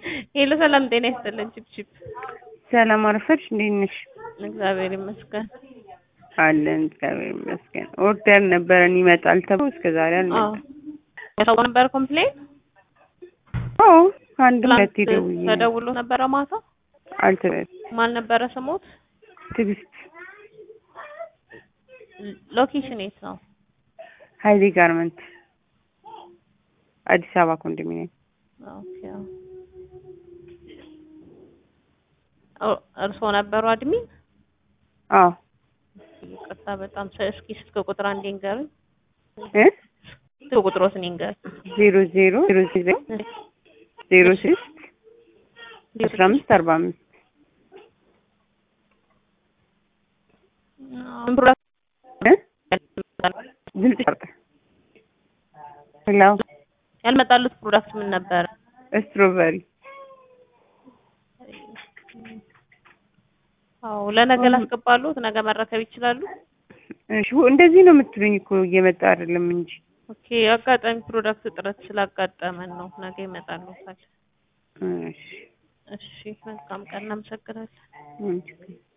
ሄሎ ሰላም ጤና ይስጥልን። ቺፕቺፕ ሰላም አረፈድሽ? እንዴት ነሽ? እግዚአብሔር ይመስገን። አለን እግዚአብሔር ይመስገን። ኦርደር ነበረን ይመጣል ተብሎ እስከ ዛሬ አልመጣም። ሰው ነበር ኮምፕሌን አዎ አንድ ሁለት ደውዬ ተደውሎ ነበረ ማታ። አልተበል ማን ነበረ ስሞት? ትዕግስት ሎኬሽን የት ነው? ሀይሌ ጋርመንት አዲስ አበባ ኮንዶሚኒየም። ኦኬ እርስዎ ነበሩ አድሚን? አዎ ይቅርታ በጣም እስኪ ስልክ ቁጥር አንዴ ንገሩኝ። እ ስልክ ቁጥሮስ ንገሩኝ። ዜሮ ዜሮ ዜሮ ዜሮ ዜሮ ስድስት አስራ አምስት አርባ አምስት ምን ፕሮዳክት እ ድምጽ ይቆርጣል። ሄሎ ያልመጣሉት ፕሮዳክት ምን ነበረ? ስትሮበሪ አዎ ለነገ ላስገባሉት፣ ነገ መረከብ ይችላሉ። እሺ እንደዚህ ነው የምትሉኝ እኮ እየመጣ አይደለም እንጂ ኦኬ አጋጣሚ ፕሮዳክት እጥረት ስላጋጠመን ነው። ነገ ይመጣሉታል። እሺ እሺ መልካም ቀን፣ እናመሰግናለን። ምን ችግር